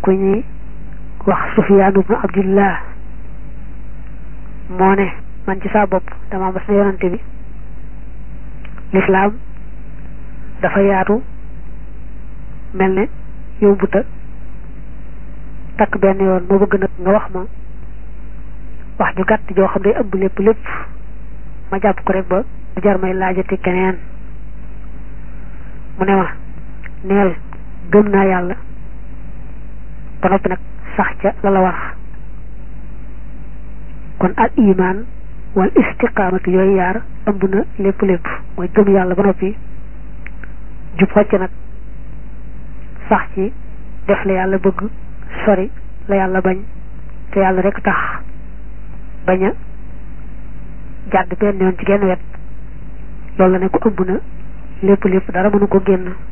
ku ñuy wax Sufyaan ibnu Abdillah moo ne man ci saa bopp dama mas na yonante bi lislaam dafa yaatu mel ne yombuta takk benn yoon moo bëgg nag nga wax ma wax ju gàtt joo xam day ëmb lépp lépp ma jàpp ko rek ba du jar may laajati keneen mu ne ma neel gëm naa yàlla ba noppi nag sax ca la la war kon al iman wal istiqaamatu yooyu yaar ëmb na lépp lépp mooy gëm yàlla ba noppi jub xocc nag sax ci def la yàlla bëgg sori la yàlla bañ te yàlla rek tax bañ a jàdd benn yoon ci genn wet loolu la ne ko ëmb na lépp lépp dara mënu ko génn